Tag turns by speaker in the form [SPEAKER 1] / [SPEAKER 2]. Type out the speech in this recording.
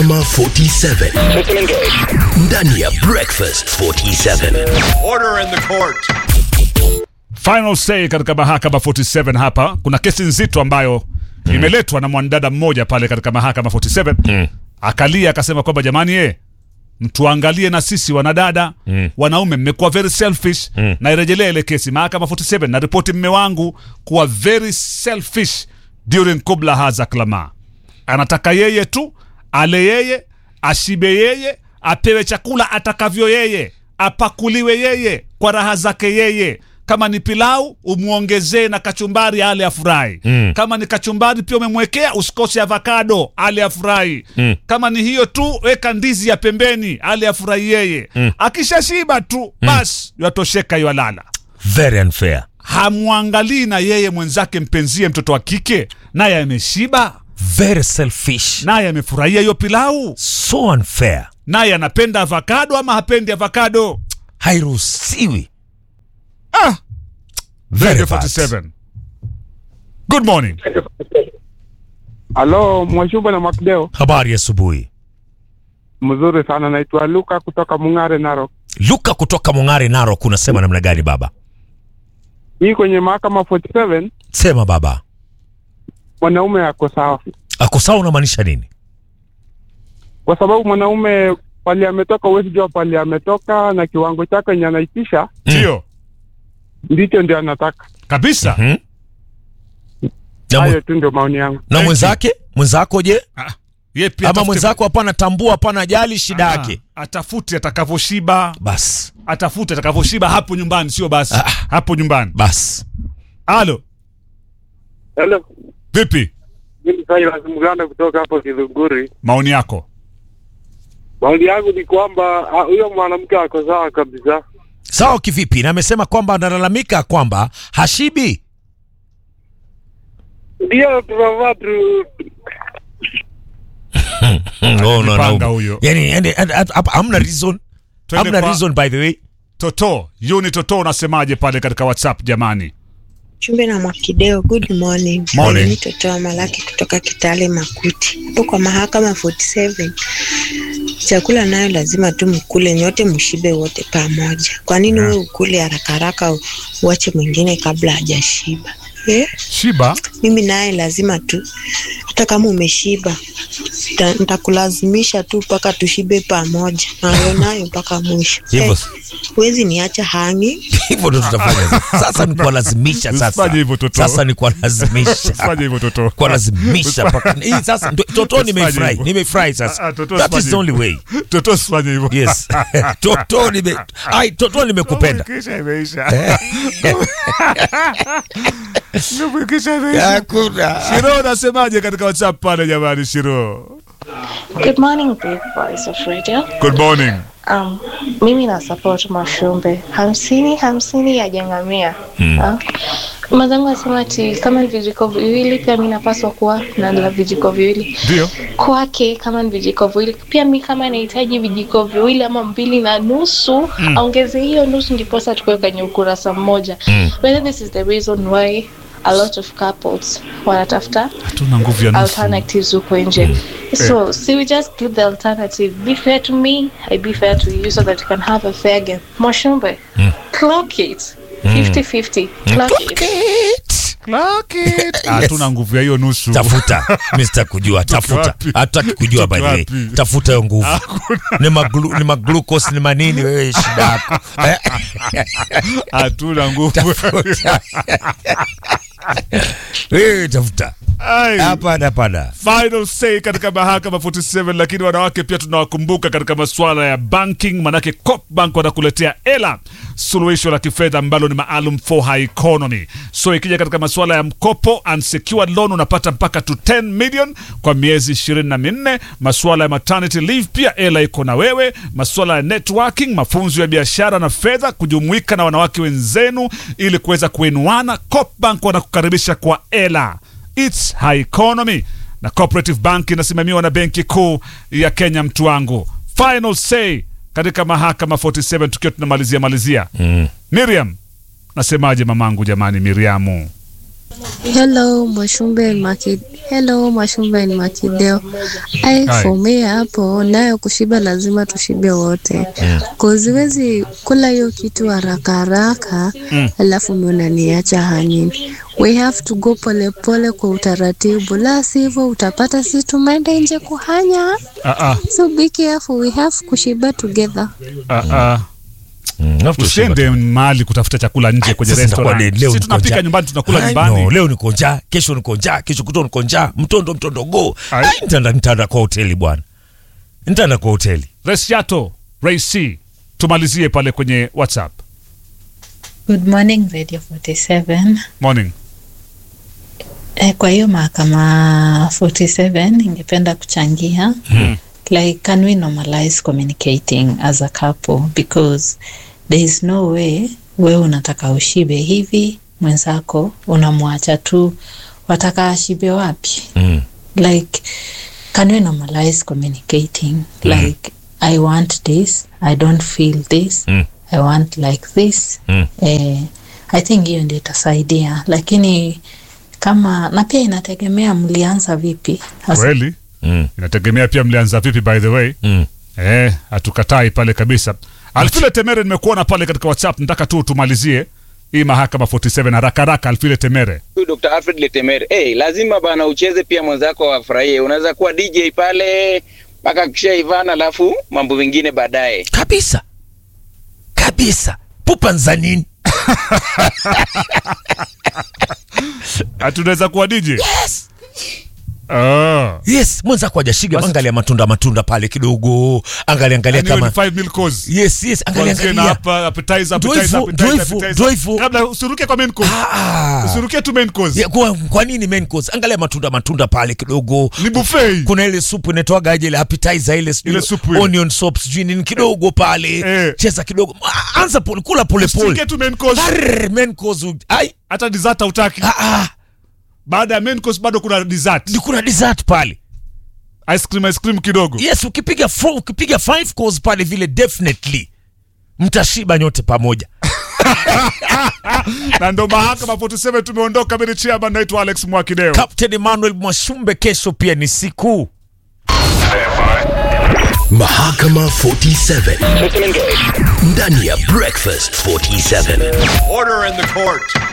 [SPEAKER 1] Mahakama 47 ndani ya Breakfast 47.
[SPEAKER 2] Order in the court.
[SPEAKER 3] Final say katika mahakama 47 hapa kuna kesi nzito ambayo imeletwa na mwanadada mmoja pale katika mahakama 47 akalia akasema kwamba jamani ye mtuangalie na sisi wanadada wanaume mmekuwa very selfish na irejelea ile kesi mahakama 47 na ripoti mme wangu kuwa very selfish during kubla haza klama anataka yeye tu ale yeye ashibe yeye apewe chakula atakavyo yeye apakuliwe yeye kwa raha zake yeye kama ni pilau umwongezee na kachumbari ale afurahi mm. kama ni kachumbari pia umemwekea usikose avocado ale afurahi mm. kama ni hiyo tu weka ndizi ya pembeni ale afurahi yeye mm. akishashiba tu basi yatosheka yalala
[SPEAKER 4] very unfair
[SPEAKER 3] hamwangalii na yeye mwenzake mpenzie mtoto wa kike naye ameshiba
[SPEAKER 4] very selfish
[SPEAKER 3] naye amefurahia hiyo pilau
[SPEAKER 4] so unfair
[SPEAKER 3] naye anapenda avocado ama hapendi avocado
[SPEAKER 4] hairuhusiwi
[SPEAKER 3] ah,
[SPEAKER 4] very
[SPEAKER 3] Radio
[SPEAKER 4] bad.
[SPEAKER 3] 47 good morning
[SPEAKER 5] Halo, Mwashuba na Makdeo.
[SPEAKER 4] habari ya asubuhi
[SPEAKER 5] Mzuri sana, naitwa Luka kutoka Mung'are, Narok.
[SPEAKER 4] luka kutoka mong'are narok unasema namna gani baba
[SPEAKER 5] Hii kwenye mahakama 47
[SPEAKER 4] sema baba
[SPEAKER 5] mwanaume ako sawa,
[SPEAKER 4] akosawa unamaanisha nini
[SPEAKER 5] kwa sababu mwanaume pali ametoka, huwezi jua pali ametoka, na kiwango chake yenye anaitisha
[SPEAKER 3] ndio
[SPEAKER 5] ndicho ndio anataka.
[SPEAKER 3] kabisa
[SPEAKER 4] Mhm. na,
[SPEAKER 5] Hayo
[SPEAKER 4] mwe,
[SPEAKER 5] tu ndio maoni yangu.
[SPEAKER 4] na mwenzake mwenzako je
[SPEAKER 3] Ah, ye pia
[SPEAKER 4] ama
[SPEAKER 3] atafute-
[SPEAKER 4] mwenzako hapana tambua hapana ajali shida
[SPEAKER 3] Ah,
[SPEAKER 4] yake
[SPEAKER 3] atafute atakavyoshiba
[SPEAKER 4] basi
[SPEAKER 3] atafute atakavyoshiba hapo nyumbani sio basi
[SPEAKER 4] Ah.
[SPEAKER 3] hapo nyumbani
[SPEAKER 4] basi
[SPEAKER 3] alo
[SPEAKER 5] Hello,
[SPEAKER 3] vipi
[SPEAKER 5] mimi Silas Mganda kutoka hapo Kidhuguri.
[SPEAKER 3] maoni yako
[SPEAKER 5] Maoni yangu ni kwamba ah, huyo mwanamke ako sawa kabisa.
[SPEAKER 4] sawa kivipi na amesema kwamba analalamika kwamba hashibi
[SPEAKER 5] Ndio tunavaa tu
[SPEAKER 4] Mm, no, no,
[SPEAKER 3] Anajipanga
[SPEAKER 4] no.
[SPEAKER 3] huyo.
[SPEAKER 4] yani, yani, and- and- hapa hamna reason
[SPEAKER 3] Twende
[SPEAKER 4] hamna
[SPEAKER 3] kwa-
[SPEAKER 4] reason by the way
[SPEAKER 3] toto yuni toto unasemaje pale katika whatsapp jamani
[SPEAKER 6] Chumbe na Mwakideo, good morning.
[SPEAKER 3] Morning.
[SPEAKER 6] Mimi Totoa Malaki kutoka Kitale Makuti. Hapo kwa mahakama 47. Chakula nayo lazima tu mkule nyote mshibe wote pamoja. Kwa nini wewe ukule haraka haraka u- uache mwingine kabla hajashiba? Eh?
[SPEAKER 3] shiba
[SPEAKER 6] Mimi naye lazima tu hata kama umeshiba nita- nitakulazimisha tu mpaka tushibe pamoja. Nayo nayo mpaka mwisho.
[SPEAKER 4] Hivyo-
[SPEAKER 6] Eh, Huwezi niacha hangi.
[SPEAKER 4] hivyo ndo tutafanya sasa ni kuwalazimisha sasa
[SPEAKER 3] Usifanye hivyo, Toto.
[SPEAKER 4] sasa ni kuwalazimisha
[SPEAKER 3] fanya hivyo toto
[SPEAKER 4] kuwalazimisha mpaka hii sasa ndo- toto
[SPEAKER 3] Usifanye
[SPEAKER 4] nimefurahi
[SPEAKER 3] hivyo.
[SPEAKER 4] nimefurahi
[SPEAKER 3] Ah,
[SPEAKER 4] sasa
[SPEAKER 3] ah, Toto,
[SPEAKER 4] that is
[SPEAKER 3] usifanye
[SPEAKER 4] the only
[SPEAKER 3] hivyo.
[SPEAKER 4] way
[SPEAKER 3] toto sifanye hivyo
[SPEAKER 4] yes toto nime ai toto nimekupenda
[SPEAKER 3] Kisha imeisha Kisha imeisha
[SPEAKER 4] hakuna
[SPEAKER 3] shiro unasemaje katika whatsapp pale jamani shiro
[SPEAKER 7] Good morning, big boys of radio.
[SPEAKER 3] good morning
[SPEAKER 7] Um, mimi na support Mashumbe hamsini hamsini ya jangamia hmm. Mazangu asema ati kama ni vijiko viwili pia mi napaswa kuwa na la vijiko viwili
[SPEAKER 3] ndio
[SPEAKER 7] kwake, kama ni vijiko viwili pia mi kama nahitaji vijiko viwili ama mbili na nusu mm. aongeze hiyo nusu ndiposa tukuwe kwenye ukurasa mmoja mm. Whether this is the reason why a lot of couples wanatafuta
[SPEAKER 3] hatuna nguvu ya nusu
[SPEAKER 7] alternatives huko nje so see we just do the alternative be fair to me i be fair to you so that we can have a fair game moshumbe clock it 50-50 clock it
[SPEAKER 3] hatuna nguvu ya hiyo nusu
[SPEAKER 4] tafuta mr kujua tafuta
[SPEAKER 3] wapi?
[SPEAKER 4] hatutaki kujua by the way
[SPEAKER 3] Tuko wapi?
[SPEAKER 4] tafuta hiyo nguvu ni maglu, ni maglucose ni manini wewe shida yako Eh,
[SPEAKER 3] hatuna nguvu
[SPEAKER 4] tafuta wewe tafuta
[SPEAKER 3] Ai.
[SPEAKER 4] hapana hapana
[SPEAKER 3] final say katika mahakama 47 lakini wanawake pia tunawakumbuka katika masuala ya banking manake Copbank wanakuletea ela suluhisho la kifedha ambalo ni maalum for high economy so ikija katika masuala ya mkopo unsecured loan unapata mpaka to 10 million kwa miezi ishirini na minne masuala ya maternity leave pia ela iko na wewe masuala ya networking mafunzo ya biashara na fedha kujumuika na wanawake wenzenu ili kuweza kuinuana Copbank wanakukaribisha kwa ela It's high economy na cooperative bank inasimamiwa na benki kuu ya Kenya. Mtu wangu, final say katika mahakama 47 tukiwa tunamalizia malizia mm. Miriam, nasemaje mamangu? Jamani, Miriamu
[SPEAKER 2] Hello, Mwashumbe and Maki. Hello, Mwashumbe and Makideo. Ai,
[SPEAKER 3] Hi.
[SPEAKER 2] for me hapo nayo kushiba lazima tushibe wote. Cause huwezi kula hiyo kitu haraka haraka alafu mimi unaniacha hanging. We have to go pole pole kwa utaratibu, la sivyo utapata sisi tumeenda nje kuhanya.
[SPEAKER 3] Ah, ah,
[SPEAKER 2] So be careful, we have kushiba together.
[SPEAKER 3] ah, ah.
[SPEAKER 4] Mm, alafu tushiba
[SPEAKER 3] usiende mahali kutafuta chakula nje kwenye
[SPEAKER 4] Sasa nitakuwa
[SPEAKER 3] restaurant.
[SPEAKER 4] ni- leo
[SPEAKER 3] si
[SPEAKER 4] niko
[SPEAKER 3] tunapika
[SPEAKER 4] njaa.
[SPEAKER 3] nyumbani tunakula
[SPEAKER 4] Ai,
[SPEAKER 3] nyumbani
[SPEAKER 4] no, leo niko njaa, kesho niko njaa, kesho kutwa niko njaa, mtondo mtondo go.
[SPEAKER 3] Ai.
[SPEAKER 4] Ai, nitaenda nitaenda kwa hoteli bwana. Nitaenda kwa hoteli.
[SPEAKER 3] Resiato Ray C tumalizie pale kwenye WhatsApp
[SPEAKER 8] Good morning Radio 47.
[SPEAKER 3] morning
[SPEAKER 8] Eh, kwa hiyo mahakama 47 ningependa kuchangia like can we normalize communicating as a couple because there is no way wewe unataka ushibe hivi mwenzako unamwacha tu wataka ashibe wapi
[SPEAKER 4] Mm.
[SPEAKER 8] like can we normalize communicating like i want this i don't feel this
[SPEAKER 4] Mm.
[SPEAKER 8] i want like this
[SPEAKER 4] Mm.
[SPEAKER 8] eh, i think hiyo ndio itasaidia lakini kama na pia inategemea mlianza vipi Hasa-
[SPEAKER 3] kweli
[SPEAKER 4] Mm.
[SPEAKER 3] inategemea pia mlianza vipi by the way
[SPEAKER 4] Mm.
[SPEAKER 3] eh hatukatai pale kabisa alfile temere nimekuona pale katika whatsapp nataka tu tumalizie hii mahakama 47 haraka haraka alfile temere
[SPEAKER 9] Huyu Dr. Alfred Letemere. Hey, lazima bana ucheze pia mwenzako afurahie. Unaweza kuwa DJ pale mpaka kishaivana alafu mambo mengine baadaye.
[SPEAKER 4] Kabisa. Kabisa. Pupa nzanini.
[SPEAKER 3] hatunaweza kuwa DJ
[SPEAKER 4] Yes.
[SPEAKER 3] ah
[SPEAKER 4] Yes, mwenzako hajashiga,
[SPEAKER 3] Basi-
[SPEAKER 4] angalia matunda matunda pale kidogo. Angalia angalia
[SPEAKER 3] yani hiyo ni
[SPEAKER 4] kama
[SPEAKER 3] five meal course
[SPEAKER 4] Yes, yes, angalia
[SPEAKER 3] Kuanzia na
[SPEAKER 4] angalia.
[SPEAKER 3] hapa appetizer
[SPEAKER 4] Ndio
[SPEAKER 3] appetizer
[SPEAKER 4] hivyo,
[SPEAKER 3] appetizer
[SPEAKER 4] ndio hivyo,
[SPEAKER 3] appetizer.
[SPEAKER 4] ndio hivyo.
[SPEAKER 3] kabla usiruke kwa main course
[SPEAKER 4] Ah.
[SPEAKER 3] usiruke tu main course
[SPEAKER 4] Ya, kwa, kwa nini main course? Angalia matunda matunda pale kidogo.
[SPEAKER 3] ni buffet
[SPEAKER 4] Kuna ile supu inaitwaga aje ile appetizer ile sijui
[SPEAKER 3] Ile supu ile.
[SPEAKER 4] onion soup sijui nini kidogo pale.
[SPEAKER 3] Eh.
[SPEAKER 4] Cheza kidogo. Ah, Anza pole kula pole pole.
[SPEAKER 3] usiruke tu main course
[SPEAKER 4] Arr, main course. u- Ai,
[SPEAKER 3] hata dessert hautaki
[SPEAKER 4] ah ah.
[SPEAKER 3] baada ya main course bado kuna dessert
[SPEAKER 4] Ni kuna dessert pale.
[SPEAKER 3] ice cream ice cream kidogo
[SPEAKER 4] Yes, ukipiga four, ukipiga five course pale vile definitely mtashiba nyote pamoja.
[SPEAKER 3] na ndo mahakama 47 tumeondoka mimi ni chairman naitwa Alex Mwakideo
[SPEAKER 4] Captain Emmanuel Mwashumbe, kesho pia ni siku
[SPEAKER 1] Mahakama 47 ndani ya Breakfast 47.
[SPEAKER 10] Order in the court.